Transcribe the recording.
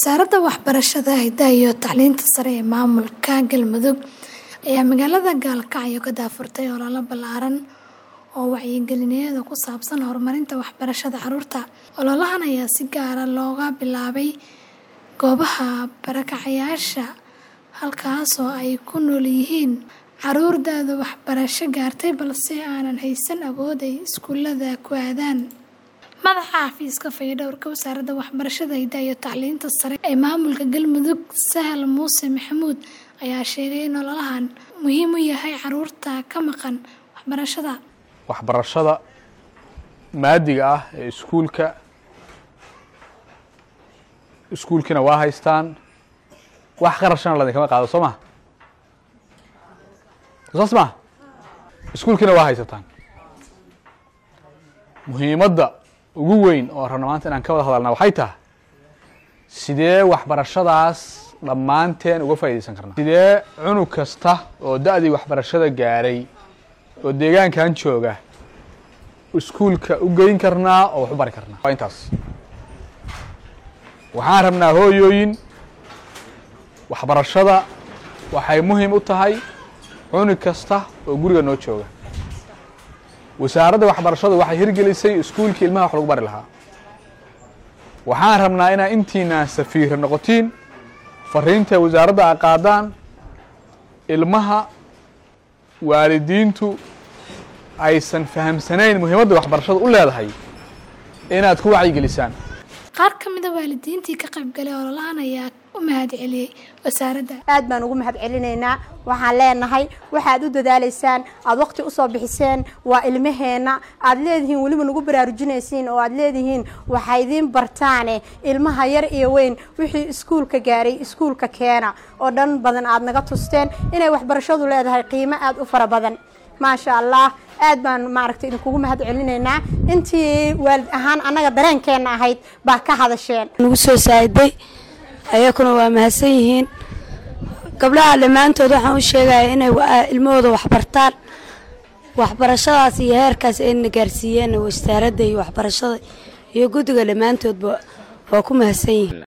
Wasaaradda Waxbarashada, Hidaha iyo Tacliinta Sare ee Maamulka Galmudug ayaa magaalada Gaalkacyo ka daahfurtay olole ballaaran oo wacyigelineed oo ku saabsan horumarinta waxbarashada carruurta. Ololahan ayaa si gaar ah looga bilaabay goobaha barakacayaasha, halkaas oo ay ku nool yihiin carruur da'da waxbarasho gaartay balse aanan haysan awood ay iskuulada ku aadaan. Madaxa Xafiiska Fayadhowrka Wasaaradda Waxbarashada, Hidaha iyo Tacliinta Sare ee Maamulka Galmudug, Sahal Muuse Maxamuud, ayaa sheegay in ololahan muhiim u yahay carruurta ka maqan waxbarashada. waxbarashada maadiga ah ee iskuulka iskuulkiina waa haystaan wax qarashana ladinkama qaado soo ma saas ma iskuulkiina waa haysataan muhiimadda ugu weyn oo rabna maanta inaan ka wada hadalna waxay tahay sidee waxbarashadaas dhammaanteen uga faa'iidaysan karnaa sidee cunug kasta oo da-dii waxbarashada gaaray oo deegaankan jooga iskuulka u geyn karnaa oo wax u bari karnaa waa intaas waxaan rabnaa hooyooyin waxbarashada waxay muhiim u tahay cunug kasta oo guriga noo jooga wasaaradda waxbarashadu waxay hirgelisay iskuulkii ilmaha wax lagu bari lahaa waxaan rabnaa inaa intiinaan safiira noqotiin fariinta wasaaradda a qaadaan ilmaha waalidiintu aysan fahamsanayn muhiimadda waxbarashada u leedahay inaad ku wacyigelisaan Qaar ka mid ah waalidiintii ka qaybgalay ololahan ayaa u mahadceliyey wasaaradda. aad baan ugu mahad celinaynaa waxaan leenahay waxaad u dadaalaysaan aad waqti usoo bixiseen waa ilmaheenna aad leedihiin weliba nagu baraarujinaysiin oo aad leedihiin waxaa idiin bartaane ilmaha yar iyo weyn wixii iskuulka gaaray iskuulka keena oo dhan badan aad naga tusteen inay waxbarashadu leedahay qiimo aad u fara badan maasha allah aad baan maaragtay idinkugu mahad celinaynaa intii waalid ahaan annaga dareenkeenna ahayd baa ka hadasheen nagu soo saaciday ayakuna waa mahadsan yihiin gabdhaha dhammaantood waxaan u sheegaya inay wa- ilmahooda waxbartaan waxbarashadaas iyo heerkaas ayna gaarsiiyeen wasaaradda iyo waxbarashada iyo guddiga dhammaantoodba waa ku mahadsan yihiin